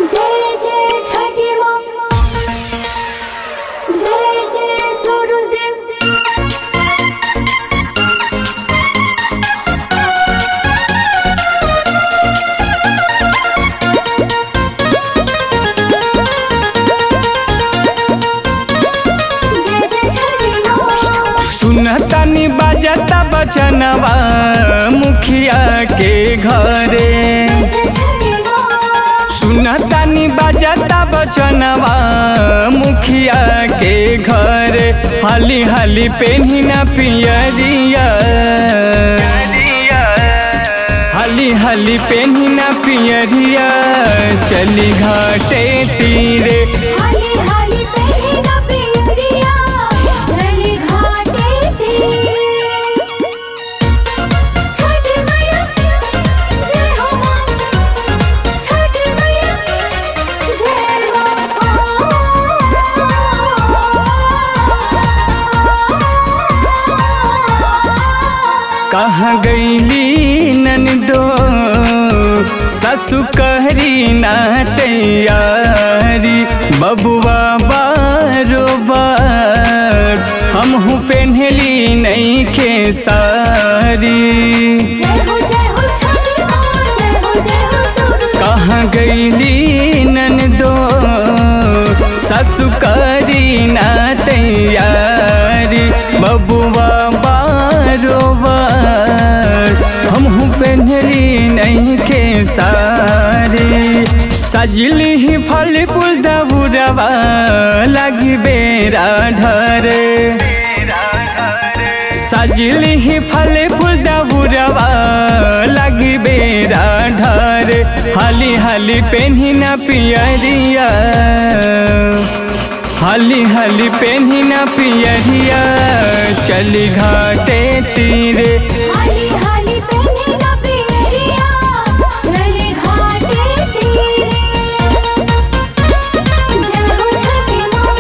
जय जय छठी माँ जय जय सूरज देव जय जय छठी माँ सुनतानी बाजता बचनवा मुखिया के घरे जय जय छठी माँ सुनतानी बाजता बचनवा मुखिया के घरे हाली हाली पेन्ही ना पियरिया हाली हाली पेन्ही ना पियरिया चली घाटे तीरे हाली हाली पहले ना पियरिया चली घाटे तीरे छठी मैया जय हो माँ छठी मैया जय माँ कहाँ गईली ननदो ससु कहरी ना तैयारी बबुआ बारो बार हमहू पेन्हली नहीं के सारी जय हो जय हो छठी माँ जय हो जय हो सूरज कहाँ गईली ननदो ससु करी ना तैयारी बबुआ बारो बार हमहू पेन्हली नहीं के सारी सजली ही फल फूल दबुरवा लगी बेरा ढरे सजली ही फल फूल दबुरवा लगी बेरा ढर हाली हाली पेन्ही ना पियरिया हाली हाली पेन्ही ना पियरिया चली घाटे तीरे हाली हाली पहले ना पियरिया चली घाटे तीरे जय हो छठी माँ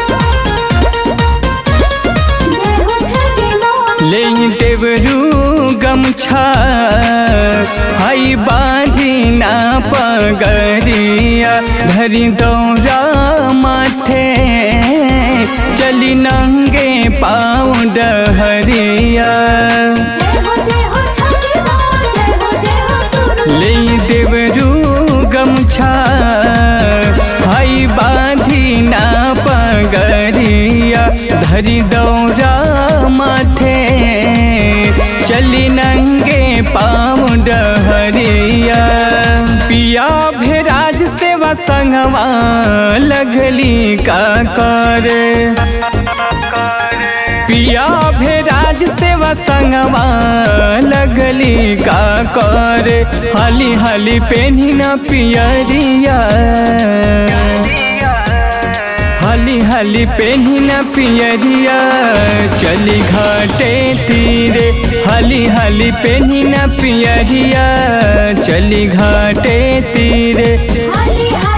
जय हो छठी माँ ले देवरू गमछा हई बांधी ना पगरिया धरी दौरा माथे चली नंगे पाँव डहरिया जय हो जय हो छठी माँ जय हो जय हो सूरज ले देवरू गमछा हई बांधी ना पगरिया धरी दौरा माथे चली नंगे पाँव डहरिया पिया भेराज सेवा संगवा लगली का करे पिया भेराज सेवा संगवा लगली का कर हाली हाली पेन्ही न पियरिया हाली हाली पेन्ही न पियरिया चली घाटे तीरे हाली हाली पेन्ही न पियरिया चली घाटे तीरे हाली हाली